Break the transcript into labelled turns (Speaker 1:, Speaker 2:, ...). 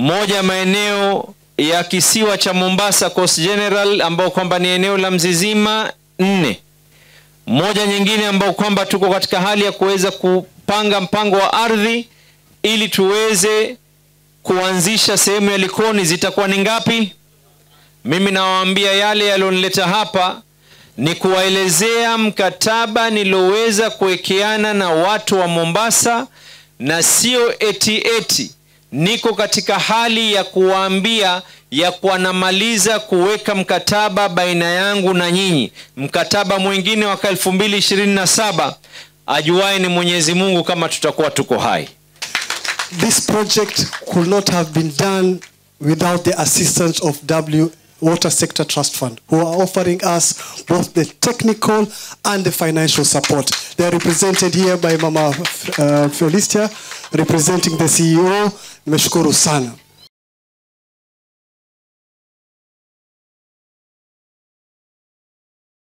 Speaker 1: moja maeneo ya kisiwa cha mombasa coast general ambao kwamba ni eneo la mzizima nne moja nyingine ambao kwamba tuko katika hali ya kuweza kupanga mpango wa ardhi ili tuweze kuanzisha sehemu ya likoni zitakuwa ni ngapi mimi nawaambia yale yalionileta hapa ni kuwaelezea mkataba nilioweza kuwekeana na watu wa mombasa na sio eti eti niko katika hali ya kuwaambia ya kuwa namaliza kuweka mkataba baina yangu na nyinyi mkataba mwingine waka 227 ajuaye ni mwenyezi mungu kama tutakuwa tuko hai
Speaker 2: This project could not have been done without the assistance of W Water Sector Trust Fund, who are offering us both the technical and the financial support. They are represented here by Mama uh, Felicia, representing the CEO. Nimeshukuru sana.